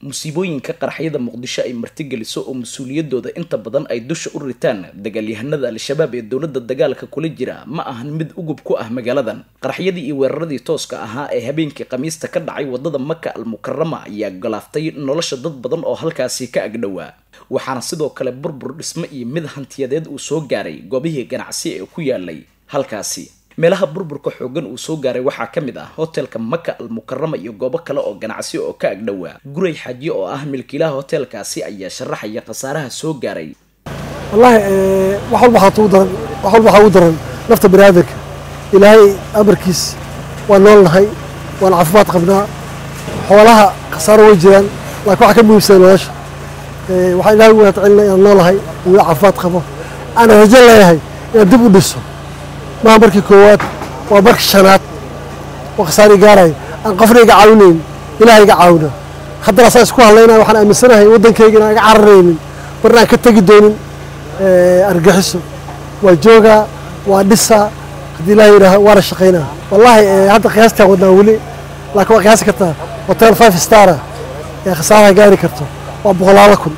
musiibooyinka qaraxyada muqdisho ay martigeliso oo mas-uuliyadooda inta badan ay dusha u ritaan dagaalyahanada al-shabaab ee dowladda dagaalka kula jira ma ahan mid ugub ku ah magaaladan qaraxyadii iyo weeraradii tooska ahaa ee habeenkii khamiista ka dhacay wadada maka al mukarama ayaa galaaftay nolosha dad badan oo halkaasi ka agdhowaa waxaana sidoo kale burbur dhismo iyo mid hantiyadeed uu soo gaaray goobihii ganacsi ee ku yaalay halkaasi meelaha burburka xoogan uu soo gaaray waxaa ka mid ah hotelka maka al mukarama iyo goobo kale oo ganacsi oo ka agdhowaa guray xaajiye oo ah milkiilaha hotelkaasi ayaa sharaxaya khasaaraha soo gaaray wallaahi wax walba waxaa ugu daran wax walba waxaa ugu daran nafta bani aadamka ilaahay amarkiis waan nool nahay waan caafimaad qabnaa xoolaha khasaaro way jiraan laakiin waxaa ka muhiimsan nolosha waxaan ilahay ugu mahadcelinaa inaan noolahay weli caafimaad qabo aanan rajo leeyahay inaan dib u dhiso maha markii koowaad waa markii shanaad oo khasaari gaaraya aan qofna iga caawinayn ilaah iga caawina haddana saa isku hadlaynaya waxaan aaminsanahay waddankayga inaan iga cararaynin marna aan ka tegi doonin argaxiso waa joogaa waa dhisaa haddii ilaah yidhaaha waana shaqaynaa wallaahi hadda qiyaastaan wadnaa weli laakiin waa qiyaasi kartaa hotel five stara ee khasaaraha gaari karto waa boqolaalo kun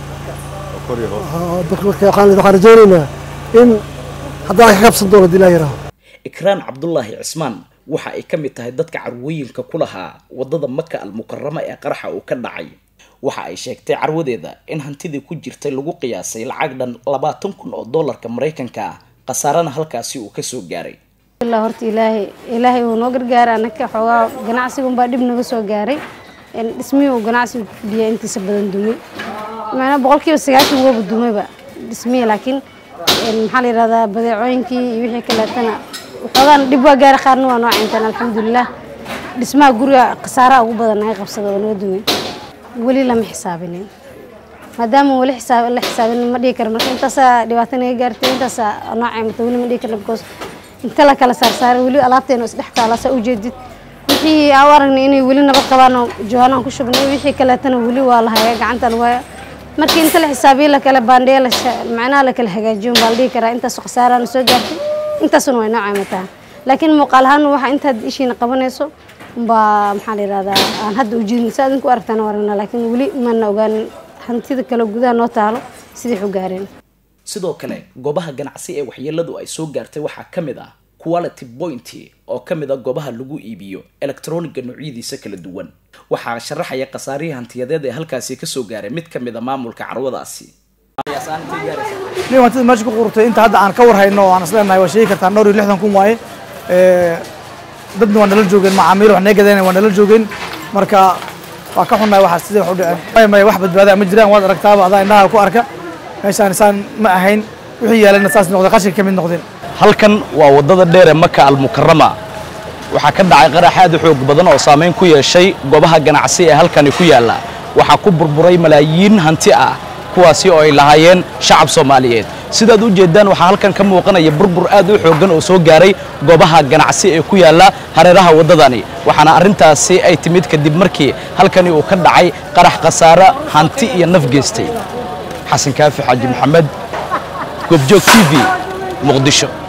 waxaan rajaynaynaa in haddana ka kabsan doono hadii laa yidhaaho ikraan cabdulaahi cismaan waxa ay ka mid tahay dadka carwooyinka ku lahaa wadada maka al mukarama ee qaraxa uu ka dhacay waxa ay sheegtay carwadeeda in hantidii ku jirtay lagu qiyaasay lacag dhan labaatan kun oo doolarka maraykanka ah khasaarana halkaasi uu kasoo gaaray ilaa horta ilaahay ilaahay uu noo gargaaray anaka xoogaa ganacsigunbaa dhib naga soo gaaray dhismihii uu ganacsigu ku fidhiya intiisa badan dumay maanaa boqolkiiba sagaashan wooba dumayba dhismihii laakiin maxaa la yidhahdaa badeecooyinkii iyo wixii kaleetana waxoogaan dhib waa gaari qaarna waa noo cayntaan alxamdulilah dhismaha guriga khasaaraha ugu badan naga qabsada oo naga dumay weli lama xisaabinin maadaama weli xisaab la xisaabinin ma dhihi karo marka intaasaa dhibaato naga gaartay intaasaa noo caymata weli ma dhihi karna because inta la kala saarsaaray weli alaabteena isdhex taala saa ujeedid wixii aan u aragnay inay weli nabad qabaan oo jawaanaan ku shubnay wixii kaleetana weli waa la hayaa gacantan waaya markii inta la xisaabiyo lakala baandheeya macnaha lakala hagaajiyo baa la dhihi karaa intaas khasaarana soo gaartay intaasuna way noo caymataa laakiin muuqaal ahaan waxa intaad ishiina qabanayso baa maxaa la yidhahdaa aan hadda ujeedin si adinku aragtaan waragna laakiin weli maana ogaanin hantida kale gudaha noo taalo sidii xu gaareen sidoo kale goobaha ganacsi ee waxyeeladu ay soo gaartay waxaa ka mid ah quality point oo ka mid a goobaha lagu iibiyo elektroniga noocyadiisa kala duwan waxaa sharaxaya khasaarihii hantiyadeed ee halkaasi kasoo gaaray mid ka mid a maamulka carwadaasi nin hantida meesha ku qurtay inta hadda aan ka warhayno oo aan isleenahay waa sheegi kartaa dhowr iyo lixdan kun waaye dadna waa nala joogeen macaamiil wax naga gadeen waa nala joogeen marka waa ka xunnahay waxaa sidii wax u dhiceen maya wax badbaadaa ma jiraan waad aragtaaba adaa indhaha ku arka meeshaan saan ma ahayn wixii yaalana saas noqday qashinka ka mid noqdeen halkan waa wadada dheer ee maka al mukarama waxaa ka dhacay qarax aad u xoog badan oo saameyn ku yeeshay goobaha ganacsi ee halkani ku yaalla waxaa ku burburay malaayiin hanti ah kuwaasi oo ay lahaayeen shacab soomaaliyeed sidaad u jeedaan waxaa halkan ka muuqanaya burbur aad u xooggan oo soo gaaray goobaha ganacsi ee ku yaalla hareeraha waddadani waxaana arrintaasi ay timid kadib markii halkani uu ka dhacay qarax khasaare hanti iyo naf geystay xasan kaafi xaaji maxamed goobjoog t v muqdisho